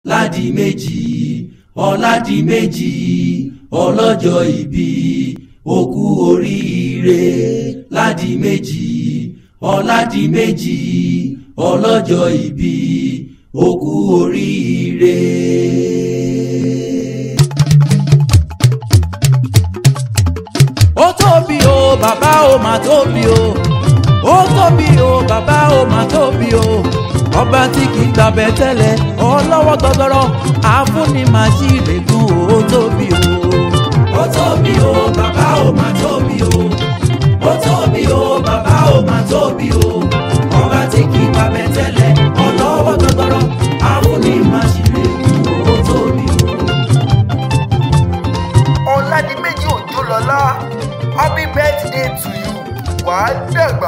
ládìméjì ọ̀làdìméjì ọlọ́jọ́ ìbí òkú oríire ládìméjì ọ̀làdìméjì ọlọ́jọ́ ìbí òkú oríire. ó tóbi o bàbá o mà tóbi o ó tóbi o bàbá o mà tóbi o ọba tí kì í gbàbẹ tẹ́lẹ̀ ọlọ́wọ́ gbọgbọrọ àfúnni màá sí ìrègùn ó tóbi o. ó tóbi o bàbá o mà tóbi o ó tóbi o bàbá o mà tóbi o ọba tí kì í gbàbẹ tẹ́lẹ̀ ọlọ́wọ́ gbọgbọrọ àfúnni màá sí ìrègùn ó tóbi o. ọ̀làdìmẹ́jì òjòlọ́lá happy birthday to you wàá dàgbà.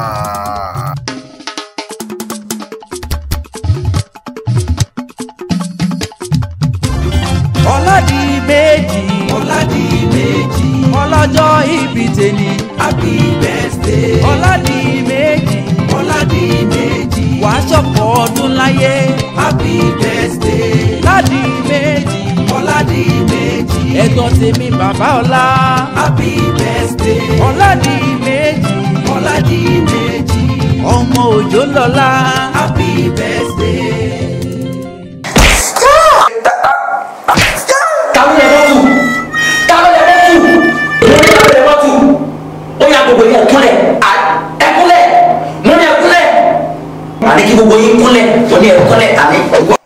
ọ̀làdìmẹ́jì ọ̀làdìmẹ́jì ọlọ́jọ́ ìbí tèmi happy birthday ọ̀làdìmẹ́jì ọ̀làdìmẹ́jì wàá ṣọ̀pọ̀ ọdún láyé happy birthday ládìmẹ́jì ọ̀làdìmẹ́jì ẹ̀gbọ́n tèmi bàbá ọlá happy birthday ọ̀làdìmẹ́jì ọ̀làdìmẹ́jì ọmọ òjò lọ́la happy birthday. kàwé yẹn bọ́ tù kàwé yẹn bọ́ tù èmi kàwé yẹn bọ́ tù ó yà gbogbo yẹn kúnlẹ̀ ẹkúnlẹ̀ mo ní ẹkúnlẹ̀ àní kí gbogbo yín kúnlẹ̀ mo ní ẹkúnlẹ̀ àní ìwọ